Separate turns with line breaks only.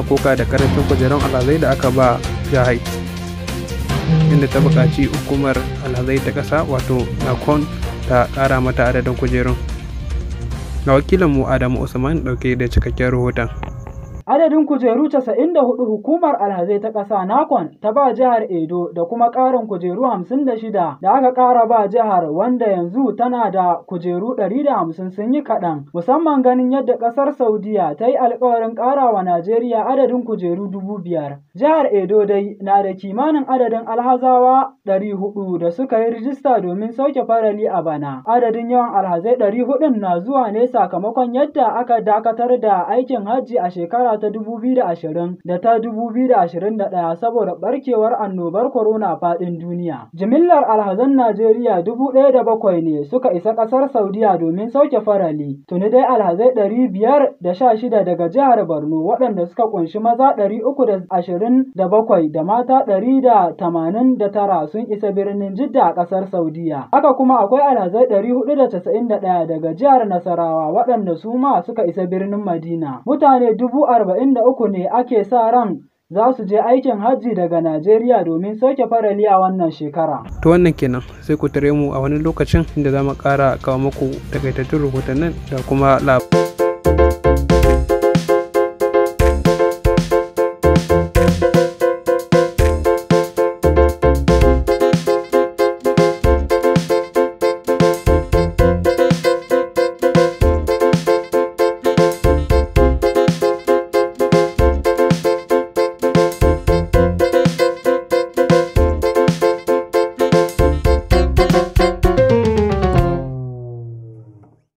koka da karancin kujerun alhazai da aka ba jihar inda ta buƙaci hukumar alhazai ta ƙasa wato nakon ta ƙara mata adadin kujerun ga wakilinmu adamu usman ɗauke da cikakken rahoton
Adadin kujeru 94 hukumar alhazai ta ƙasa Nakon ta ba jihar Edo da kuma ƙarin kujeru 56 da aka ƙara ba jihar wanda yanzu tana da kujeru 150 sun yi kaɗan. Musamman ganin yadda ƙasar Saudiya ta yi alkawarin ƙara wa Najeriya adadin kujeru 5,000. Jihar Edo dai na da kimanin adadin alhazawa 400 da suka yi rijista domin sauke farali a bana. Adadin yawan alhazai 400 na zuwa ne sakamakon yadda aka dakatar da aikin hajji a shekara ta 2020 da ta 2021 saboda barkewar annobar corona faɗin duniya. Jimillar alhazan Najeriya dubu ɗaya da bakwai ne suka isa ƙasar Saudiya domin sauke farali. Tuni dai alhazai ɗari biyar da sha shida daga jihar Borno waɗanda suka ƙunshi maza ɗari uku da ashirin da bakwai da mata ɗari da tamanin da tara sun isa birnin Jidda a ƙasar Saudiya. Haka kuma akwai alhazai ɗari hudu da casa'in da ɗaya daga jihar Nasarawa waɗanda su ma suka isa birnin Madina. Mutane dubu arba'in da uku ne ake sa ran za su je aikin hajji daga Najeriya domin sauke farali a wannan shekara.
To wannan kenan sai ku tare mu a wani lokacin da za mu ƙara kawo muku takaitattun rahotannin da kuma labarai.